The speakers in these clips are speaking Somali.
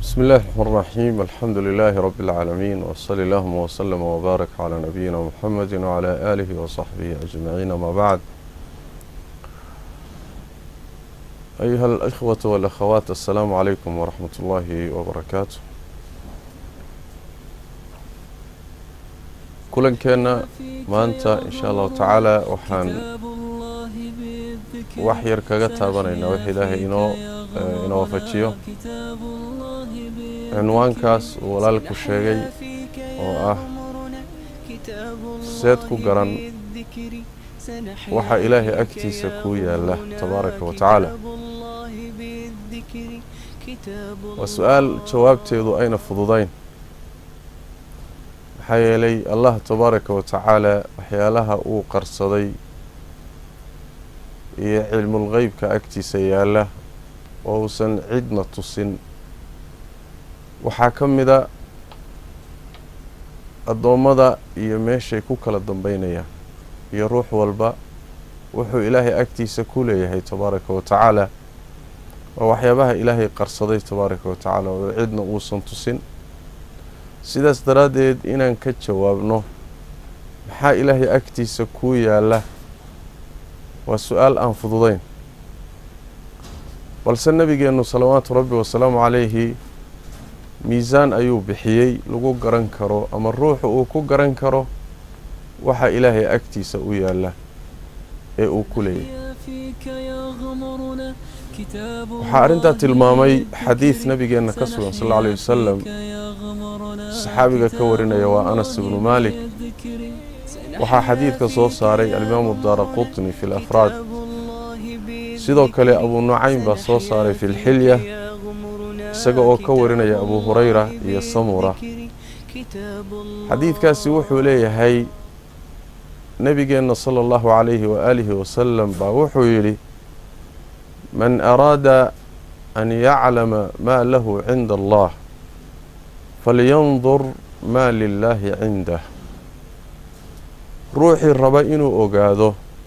بسم الله الرحمن الرحيم الحمد لله رب العالمين وصلى اللهم وسلم وبارك على نبينا محمد وعلى آله وصحبه أجمعين ما بعد أيها الأخوة والأخوات السلام عليكم ورحمة الله وبركاته كلن كنا maanta insha allahu tacaala waxaan wax yar kaga taabanaynaa wax ilaahay inoo inoo waafajiyo cinwaankaas uu walaalku sheegay oo ah seed ku garan waxa ilaahay agtiisa kuu yaala tabaaraka wa tacaala waa su-aal jawaabteedu ayna fududayn maxaa yeelay allah tabaaraka wa tacaala waxyaalaha uu qarsaday iyo cilmulqeybka agtiisa yaalla oo uusan cidna tusin waxaa ka mida addoommada iyo meeshay ku kala dambeynayaan iyo ruux walba wuxuu ilaahay agtiisa ku leeyahay tabaaraka wa tacaala waa waxyaabaha ilaahay qarsaday tabaaraka wa tacaala oo cidna uusan tusin sidaas daraaddeed inaan ka jawaabno maxaa ilaahay agtiisa kuu yaalla waa su-aal aan fududayn balse nebigeennu salawaatu rabbi wasalaamu calayhi miisaan ayuu bixiyey lagu garan karo ama ruuxu uu ku garan karo waxa ilaahay agtiisa u yaalla ee uu ku leeyahay waxaa arrintaa tilmaamay xadiid nebigeenna ka sugan sal alla alay wasalam saxaabiga ka warinaya waa anas ibnu maalik waxaa xadiidka soo saaray alimaamu daara qutni fi lafraad sidoo kale abuu nucaym baa soo saaray fi lxilya isaga oo ka warinaya abuu hurayra iyo samura xadiidkaasi wuxuu leeyahay nebigeenna sala allahu calayhi waaalihi wasalam baa wuxuu yidhi man araada an yaclama maa lahu cinda allah falyandur maa lilaahi cindah ruuxii raba inuu ogaado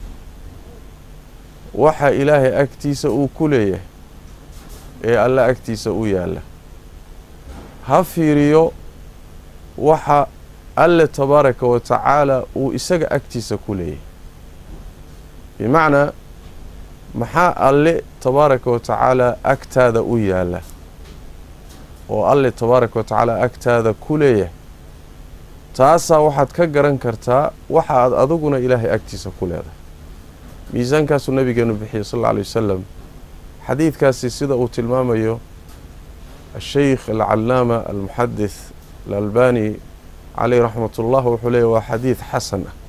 waxa ilaahay agtiisa uu ku leeyahay ee alla agtiisa u yaalla ha fiiriyo waxa alle tabaaraka wa tacaala uu isaga agtiisa ku leeyahay bimacnaa maxaa alle tabaaraka wa tacaala agtaada u yaalla oo alle tabaaraka wa tacaala agtaada ku leeyahay taasaa waxaad ka garan kartaa waxa aad adiguna ilaahay agtiisa ku leedahay miisaankaasuu nabigeenu bixiyey sal alla alay wasalam xadiidkaasi sida uu tilmaamayo asheykh alcalaama almuxadith alalbani caleyh raxmat ullah wuxuu leeyahy waa xadiid xasan ah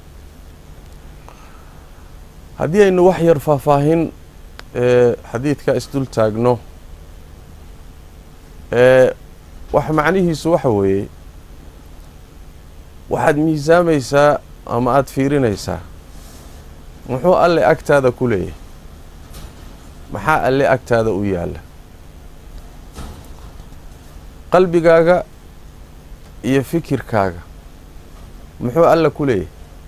haddii aynu wax yar faahfaahin ee xadiidka isdul taagno ee wax macnihiisu waxa weeye waxaad miisaamaysaa ama aada fiirinaysaa muxuu alle agtaada ku leeyahay maxaa alle agtaada u yaalla qalbigaaga iyo fikirkaaga muxuu alle ku leeyahay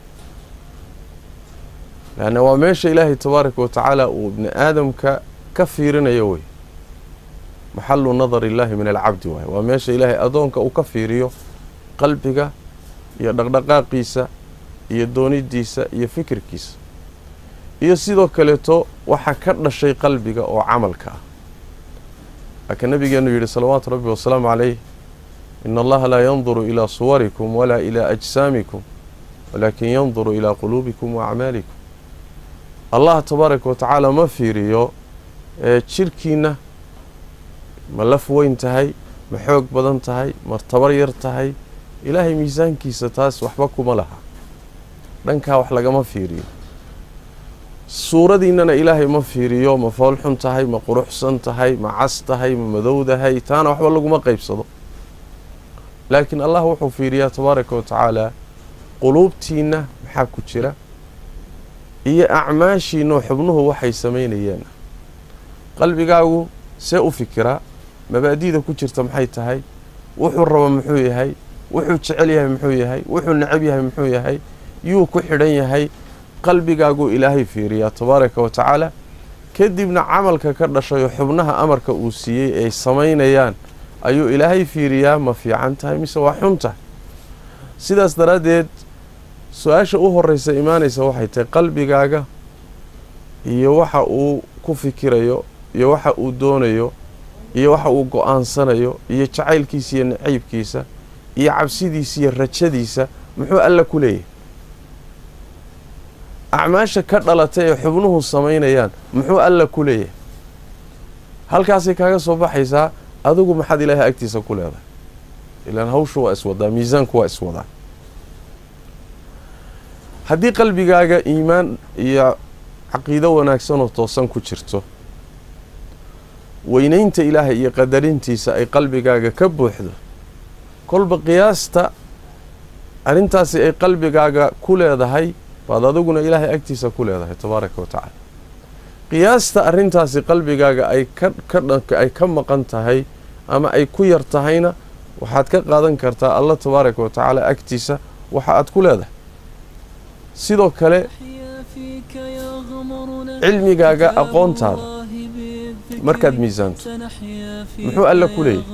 leanna waa meesha ilaahay tabaaraka wa tacaala uu ibni aadamka ka fiirinayo wey maxalu nadar illaahi min alcabdi waaye waa meesha ilaahay adoonka uu ka fiiriyo qalbiga iyo dhaqdhaqaaqiisa iyo doonidiisa iyo fikirkiisa iyo sidoo kaleeto waxaa ka dhashay qalbiga oo camalka ah laakiin nabigeenu yidhi salawaatu rabbi wasalaamu calayh ina allaha laa yanduru ilaa suwarikum walaa ilaa ajsaamikum walaakin yanduru ilaa quluubikum wa acmaalikum allah tabaaraka wa tacaala ma fiiriyo ee jirhkiinna ma laf weyn tahay ma xoog badan tahay ma tabar yar tahay ilaahay miisaankiisa taas waxba kuma laha dhankaa wax lagama fiiriyo suuradiinnana ilaahay ma fiiriyo ma foolxun tahay ma quruxsan tahay ma cas tahay ma madowdahay taana waxba laguma qeybsado laakiin allah wuxuu fiiriyaa tabaaraka wa tacaala quluubtiinna maxaa ku jira iyo acmaashiinoo xubnuhu waxay samaynayeen qalbigaagu see u fikiraa mabaadi'da ku jirta maxay tahay wuxuu rabo muxuu yahay wuxuu jecel yahay muxuu yahay wuxuu necab yahay muxuu yahay yuu ku xidhan yahay qalbigaaguu ilaahay fiiriyaa tabaaraka wa tacaala kadibna camalka ka dhashayo xubnaha amarka uu siiyey ay samaynayaan ayuu ilaahay fiiriyaa ma fiican tahay mise waa xun tahay sidaas daraaddeed su-aasha u horreysa imaanaysa waxay tahay qalbigaaga iyo waxa uu ku fikirayo iyo waxa uu doonayo iyo waxa uu go-aansanayo iyo jacaylkiisa iyo naciybkiisa iyo cabsidiisa iyo rajadiisa muxuu alla ku leeyahay acmaasha ka dhalatay ee xubnuhu samaynayaan muxuu alla ku leeyahay halkaasay kaaga soo baxaysaa adigu maxaad ilaahay agtiisa ku leedahay ilaan hawshu waa iswadaa miisaanku waa iswadaa haddii qalbigaaga iimaan iyo caqiido wanaagsanoo toosan ku jirto weynaynta ilaahay iyo qadarintiisa ay qalbigaaga ka buuxdo kolba qiyaasta arrintaasi ay qalbigaaga ku leedahay baad adiguna ilaahay agtiisa ku leedahay tabaaraka wa tacaala qiyaasta arrintaasi qalbigaaga ay kaay ka maqan tahay ama ay ku yar tahayna waxaad ka qaadan kartaa allah tabaaraka wa tacaala agtiisa waxa aad ku leedahay sidoo kale cilmigaaga aqoontaada markaad miisaanto muxuu alla ku leeyahay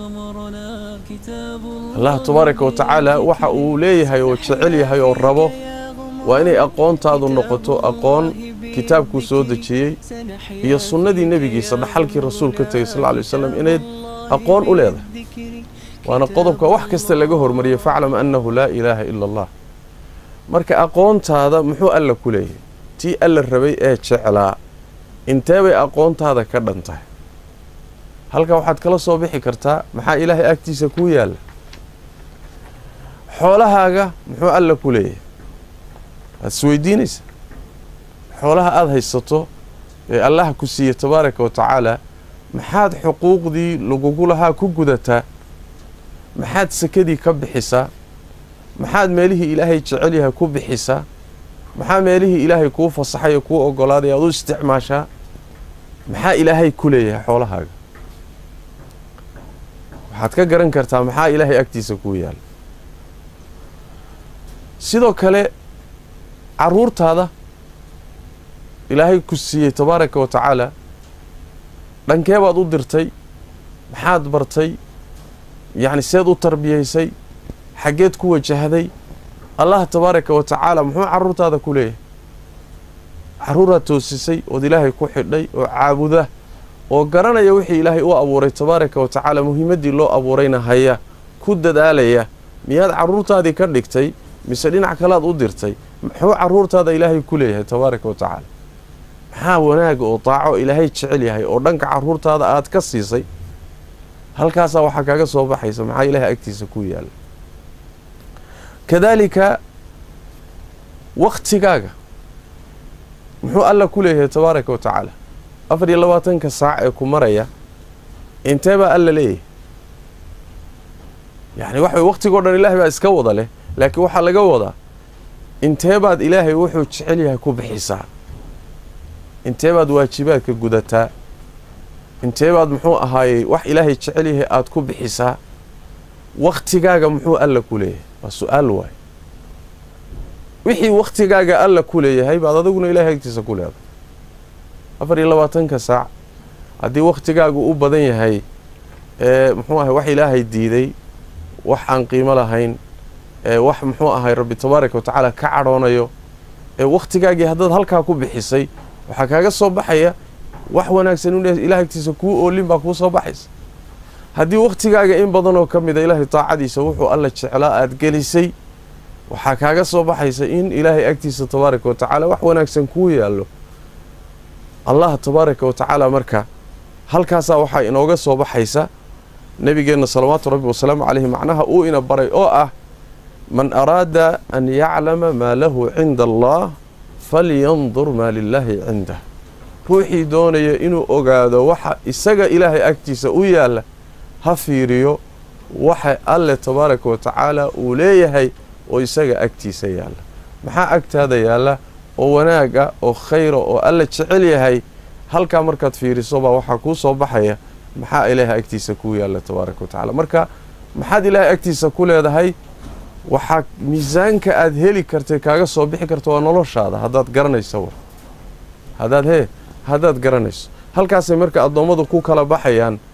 allah tabaaraka wa tacaala waxa uu leeyahay oo jecel yahay oo rabo waa inay aqoontaadu noqoto aqoon kitaabkuu soo dejiyey iyo sunnadii nebigiisa dhaxalkii rasuul ka tegay sal lla alay wasalam inayd aqoon u leedahay waana qodobka wax kasta laga hormariyay faclam annahu laa ilaaha ila allah marka aqoontaada muxuu alla ku leeyahay tii alla rabay ee jeclaa intee bay aqoontaada ka dhan tahay halka waxaad kala soo bixi kartaa maxaa ilaahay agtiisa kuu yaalla xoolahaaga muxuu alla ku leeyahay waad isweydiinaysa xoolaha aada haysato ee allaha ku siiye tabaaraka wa tacaala maxaad xuquuqdii lagugu lahaa ku gudataa maxaad sakadii ka bixisaa maxaad meelihii ilaahay jecel yahay ku bixisaa maxaa meelihii ilaahay kuu fasaxay ee kuu ogolaaday aad u isticmaashaa maxaa ilaahay ku leeyahay xoolahaaga waxaad ka garan kartaa maxaa ilaahay agtiisa kuu yaalla sidoo kale caruurtaada ilaahay ku siiyey tabaaraka wa tacaala dhankee baad u dirtay maxaad bartay yacni seed u tarbiyaysay xaggeed ku wajahday allah tabaaraka wa tacaala muxuu caruurtaada ku leeyahay caruuraad toosisay ood ilaahay ku xidhay oo caabuda oo garanaya wixii ilaahay u abuuray tabaaraka wa tacaala muhiimaddii loo abuurayna haya ku dadaalaya miyaad caruurtaadii ka dhigtay mise dhinac kalead u dirtay muxuu caruurtaada ilaahay ku leeyahay tabaaraka wa tacaala maxaa wanaaga oo daaco ilaahay jecel yahay oo dhanka caruurtaada aad ka siisay halkaasaa waxaa kaaga soo baxaysa maxaa ilaahay agtiisa ku yaalla kadaalika wakhtigaaga muxuu alla ku leeyahay tabaaraka wa tacaala afar iyo labaatanka saac ee ku maraya intee baa alla leeyahay yacni waxa wakhtigoo dhan ilaahay baa iska wada leh laakiin waxaa laga wadaa intee baad ilaahay wuxuu jecel yahay ku bixisaa intee baad waajibaadka gudataa intee baad muxuu ahaayey wax ilaahay jecel yahay aada ku bixisaa wakhtigaaga muxuu alla ku leeyahay waa su-aal waay wixii wakhtigaaga alla ku leeyahay baad adiguna ilaahay agtiisa ku leedahay afar iyo labaatanka saac haddii wakhtigaagu u badan yahay ee muxuu ahay wax ilaahay diiday wax aan qiimo lahayn ee wax muxuu ahay rabbi tabaaraka wa tacaala ka cadhoonayo ee wakhtigaagii haddaad halkaa ku bixisay waxaa kaaga soo baxaya wax wanaagsan in ilahay agtiisa kuu oolin baa kuu soo baxaysa haddii wakhtigaaga in badanoo ka mida ilaahay taacadiisa wuxuu alla jeclaa aada gelisay waxaa kaaga soo baxaysa in ilaahay agtiisa tabaaraka wa tacaala wax wanaagsan kuu yaallo allah tabaaraka wa tacaala marka halkaasaa waxaa inooga soo baxaysa nebigeenna salawaatu rabbi wasalaamu caleyhi macnaha uu ina baray oo ah man araada an yaclama maa lahu cinda allah falyandur maa lilaahi cindah ruuxii doonaya inuu ogaado waxa isaga ilaahay agtiisa u yaalla ha fiiriyo waxa alle tabaaraka wa tacaala uu leeyahay oo isaga agtiisa yaalla maxaa agtaada yaalla oo wanaaga oo khayra oo alla jecel yahay halkaa markaad fiiriso baa waxaa kuu soo baxaya maxaa ilaahay agtiisa kuu yaalla tabaaraka wa tacala marka maxaad ilaahay agtiisa ku leedahay waxaa miisaanka aad heli kartay kaaga soo bixi karta waa noloshaada haddaad garanayso haddaad hee haddaad garanayso halkaasay marka addoommadu ku kala baxayaan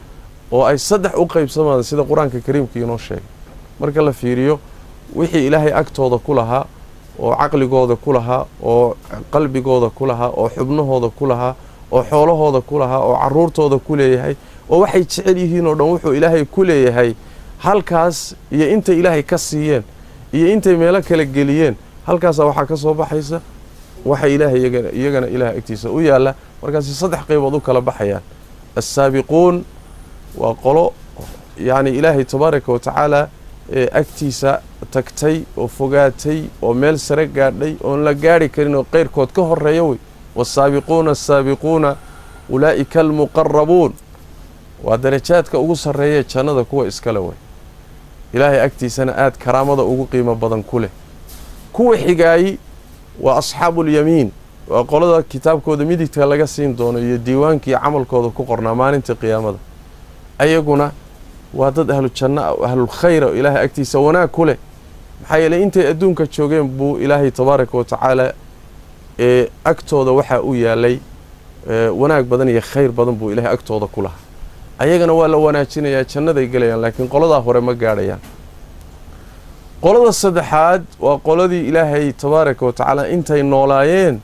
oo ay saddex u qaybsamaan sida qur-aanka kariimka inoo sheegay marka la fiiriyo wixii ilaahay agtooda ku lahaa oo caqligooda ku lahaa oo qalbigooda ku lahaa oo xubnahooda ku lahaa oo xoolahooda ku lahaa oo caruurtooda ku leeyahay oo waxay jecel yihiin oo dhan wuxuu ilaahay ku leeyahay halkaas iyo intay ilaahay ka siiyeen iyo intay meelo kala geliyeen halkaasa waxaa ka soo baxaysa waxa ilaahay iyagana ilaahay agtiisa u yaalla markaasi saddex qaybood u kala baxayaan assaabiquun waa qolo yacni ilaahay tabaaraka wa tacaala ee agtiisa tagtay oo fogaatay oo meel sare gaadhay oon la gaadhi karin oo qeyrkood ka horeeya wey waasaabiquuna asaabiquuna ulaa'ika almuqarabuun waa darajaadka ugu sarreeya jannada kuwa iskale wey ilaahay agtiisana aada karaamada ugu qiimo badan ku leh kuwa xigaayi waa asxaabuulyamiin waa qolada kitaabkooda midigta laga siin doono iyo diiwaankii camalkooda ku qornaa maalinta qiyaamada ayaguna waa dad ahlu janno ah oo ahlulkhayra oo ilaahay agtiisa wanaag ku leh maxaa yeeley intay adduunka joogeen buu ilaahay tabaaraka wa tacaala ee agtooda waxaa u yaalay wanaag badan iyo khayr badan buu ilaahay agtooda ku lahaa ayagana waa la wanaajinayaa jannaday gelayaan laakiin qoladaa hore ma gaadhayaan qolada saddexaad waa qoladii ilaahay tabaaraka wa tacaala intay noolaayeen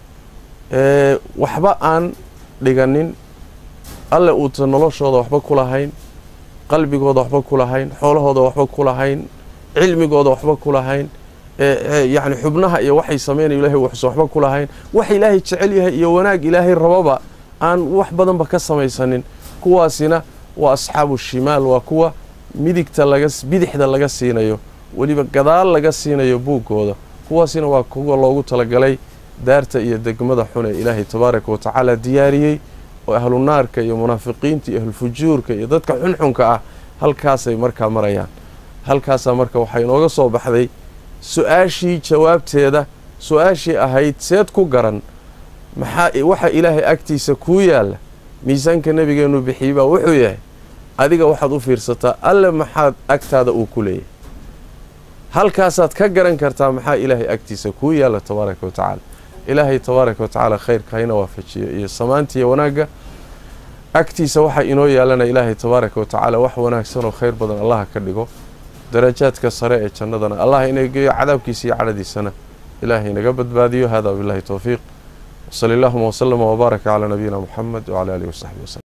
waxba aan dhiganin alle uuta noloshooda waxba ku lahayn qalbigooda waxba ku lahayn xoolahooda waxba ku lahayn cilmigooda waxba ku lahayn yacni xubnaha iyo waxay samaynayo ilahay waxsa waxba ku lahayn wax ilaahay jecel yahay iyo wanaag ilaahay rababa aan wax badanba ka samaysanin kuwaasina waa asxaabu shimaal waa kuwa midigta laga bidixda laga siinayo weliba gadaal laga siinayo buuggooda kuwaasina waa kuwa loogu talagalay daarta iyo degmada xun ee ilaahay tabaaraka wa tacaala diyaariyey oo ahlu naarka iyo munaafiqiinta iyo ahlufujuurka iyo dadka xunxunka ah halkaasay markaa marayaan halkaasaa marka waxaa inooga soo baxday su-aashii jawaabteeda su-aashii ahayd seed ku garan maxaa waxa ilaahay agtiisa kuu yaalla miisaanka nabigeenu bixiyey baa wuxuu yahay adiga waxaad u fiirsataa alle maxaad agtaada uu ku leeyahay halkaasaad ka garan kartaa maxaa ilaahay agtiisa kuu yaalla tabaaraka wa tacaala ilaahay tabaaraka wa tacaala khayrka hayna waafajiyo iyo samaantiiya wanaagga agtiisa waxaa inoo yaalana ilaahay tabaaraka wa tacaala wax wanaagsan oo khayr badan allaha ka dhigo darajaadka sare ee jannadana allah ina geeyo cadaabkiisa iyo cadhadiisana ilaahay naga badbaadiyo hada billahi towfiiq wsali allahuma wslama wbaaraka calaa nabiyina muxamed wcala alihi wasaxbi waslm